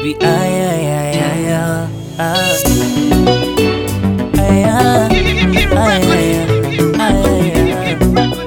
baby ay ay ay ay ay ay ay ay ay ay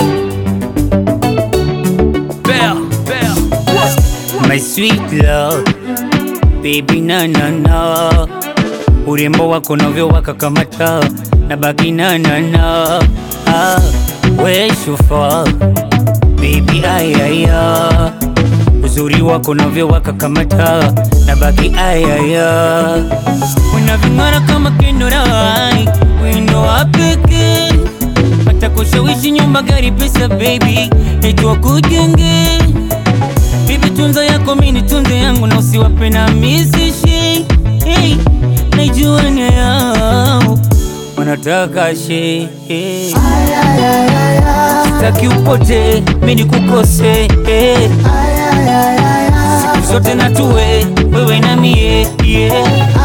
Bell, Bell, my sweet love baby na na na urembo wako navyo wakakamata na baki na na na ah, we shufa baby ayaya uzuri wako navyo wakakamata na baki ayaya unaving'ara kama kendorai wendo wa pekee hata kushawishi nyumba gari pesa baby etwa kujenge bibi tunza yako mini tunze yangu na usiwape na misishi hey, naijua nia yao wanataka she hey. Sitaki upote mini kukose hey. Siku zote na tuwe wewe na mie yeah.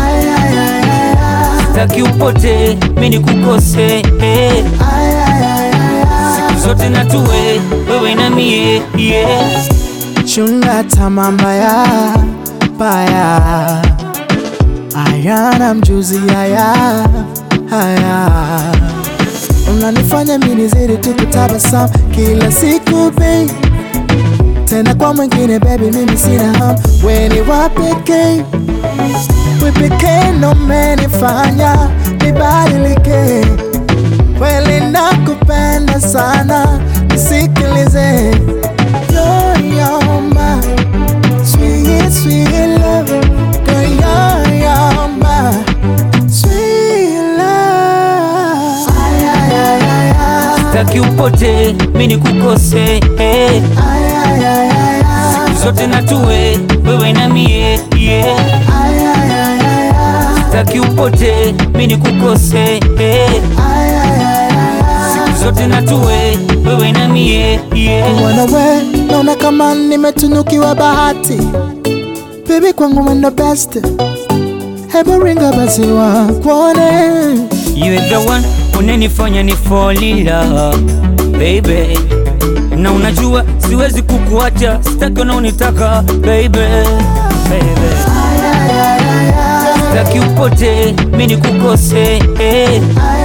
Sitaki upote mini kukose hey. Siku zote na tuwe wewe na mie yeah. Chunga tamaa mbaya mbaya, ayana mjuzi haya haya, unanifanya mimi nizidi tu kutabasamu kila siku babe, tena kwa mwingine baby, mimi sina hamu, we ni wa pekee, we pekee ndo umenifanya nibadilike, kweli nakupenda sana, nisikilize You're, you're my sweet, sweet love. Girl, you're, you're my sweet love. Ay, ay, ay, ay, ay. Sitaki upote mini kukose hey. Ay, ay, ay, ay, ay. Siku zote na tuwe wewe na mie yeah. Ay, ay, ay, ay, ay. Sitaki upote mini kukose hey. Ay, ay, ay, ay, ay. Siku zote na tuwe wewe na mie yeah. Kuwa we naona kama nimetunukiwa bahati, baby kwangu wendo best, hebu ringa basi wakuone You the one unanifanya ni fall in love baby, na unajua siwezi kukuacha, sitaki unaonitaka baby, baby. Sitaki upote mini kukose hey.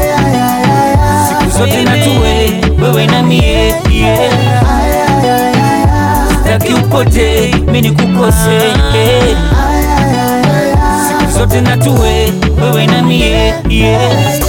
Siku zote na tuwe wewe na mie yeah. Sitaki upote mini kukose hey. Siku zote na tuwe wewe na mie yeah.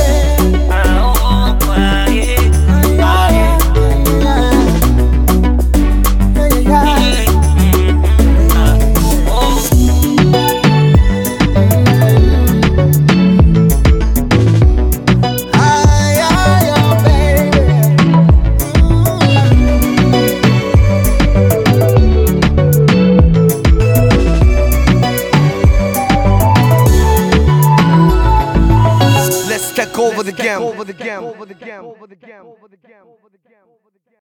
Let's take over the game. Over the game. Over the game. Over the game. Over the game.